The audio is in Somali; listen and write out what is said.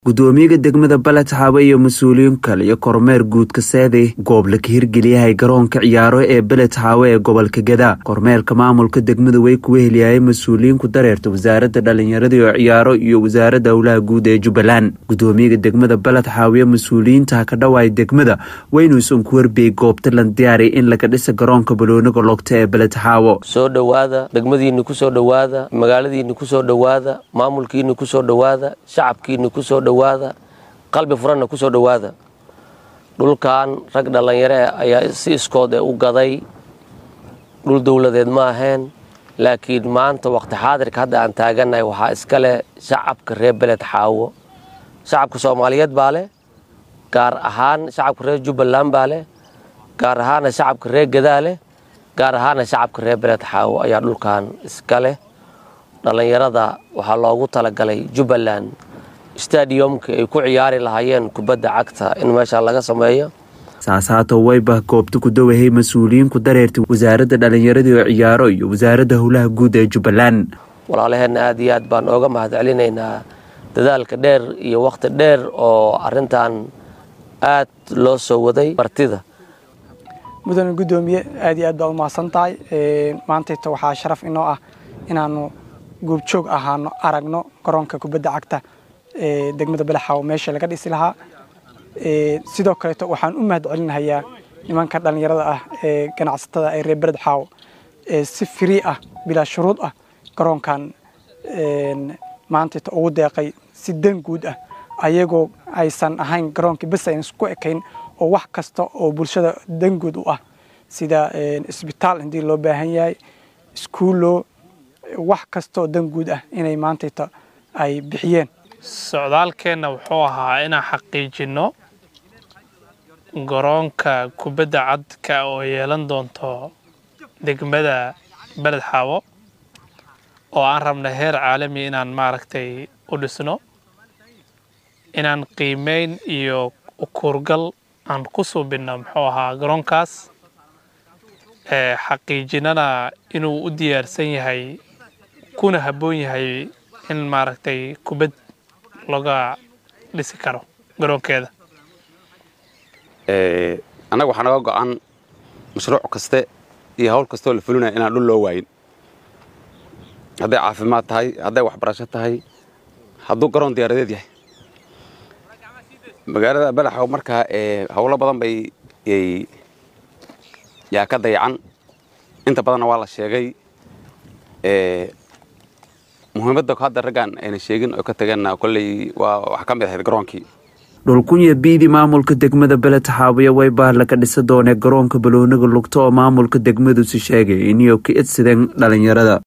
gudoomiyaha degmada baled xaawe iyo mas-uuliyiin kale iyo kormeer guudka seede goob la ka hirgeliyahay garoonka ciyaaro ee beled xaawe ee gobolka gadaa kormeerka maamulka degmada way kuwa heliyayay mas-uuliyiinku dareerta wasaaradda dhalinyarada oo ciyaaro iyo wasaaradda howlaha guud ee jubbaland gudoomiyaha degmada baled xaawiye mas-uuliyiinta ka dhawaay degmada weynuusan ku warbiyey goobta lan diyaariya in laga dhisa garoonka balooniga logta ee beled xaawo soo dhowaada degmadiinni ku soo dhowaada magaaladiinni ku soo dhowaada maamulkiinni ku soo dhowaada shacabkiinni ku soo dhowaada qalbi furanna ku soo dhowaada dhulkan rag dhallinyare ayaa si iskood ee u gaday dhul dowladeed ma ahayn laakiin maanta waqti xaadirka hadda aan taagannahay waxaa iska leh shacabka reer beled xaawo shacabka soomaaliyeed baa leh gaar ahaan shacabka reer jubbaland baa leh gaar ahaana shacabka reer gadaa leh gaar ahaana shacabka reer beled xaawo ayaa dhulkan iska leh dhallinyarada waxaa loogu talagalay jubbaland stadiumka ay ku ciyaari lahaayeen kubadda cagta in meesha laga sameeyo saasaato waybah goobta ku dawahay mas-uuliyiinku dareerta wasaaradda dhallinyaradii oo ciyaaro iyo wasaaradda howlaha guud ee jubbaland walaalaheenna aad iyo aad baan ooga mahad celinaynaa dadaalka dheer iyo wakhti dheer oo arintan aad loo soo waday martida mudane guddoomiye aad iyo aad baa u mahadsan tahay maantayta waxaa sharaf inoo ah inaanu goobjoog ahaano aragno garoonka kubadda cagta ee degmada balaxaawo meesha laga dhisi lahaa sidoo kaleeto waxaan u mahad celinahayaa nimanka dhallinyarada ah ee ganacsatada ee reer bered xaawo ee si firii ah bilaa shuruud ah garoonkan maantayta ugu deeqay si dan guud ah ayagoo aysan ahayn garoonkii bes aynan isku ekayn oo wax kasta oo bulshada dan guud u ah sida isbitaal haddii loo baahan yahay iskuullo wax kastaoo dan guud ah inay maantayta ay bixiyeen socdaalkeenna wuxuu ahaa inaan xaqiijinno garoonka kubadda cadka oo yeelan doonto degmada beled xaawo oo aan rabna heer caalami inaan maaragtay u dhisno inaan qiimeyn iyo ukuurgal aan ku suubinno muxuu ahaa garoonkaas xaqiijinana inuu u diyaarsan yahay kuna habboon yahay in maaragtay kubad laga dhisi karo garoonkeeda annaga waxaa naga go-an mashruuc kaste iyo hawl kasteoo la fulinaya inaan dhul loo waayin hadday caafimaad tahay hadday waxbarasho tahay hadduu garoon diyaaradeed yahay magaalada balaxow markaa howlo badan bay yaa ka dayacan inta badanna waa la sheegay muhiimadda hadda raggaan ayna sheegin oo ka tageenna kolley waa wax ka mid ahayd garoonkii dhulkunya biidi maamulka degmada beled xaawiye waybah laga dhisa doonee garoonka balooniga lugta oo maamulka degmadusi sheegay iniyo ka idsideen dhalinyarada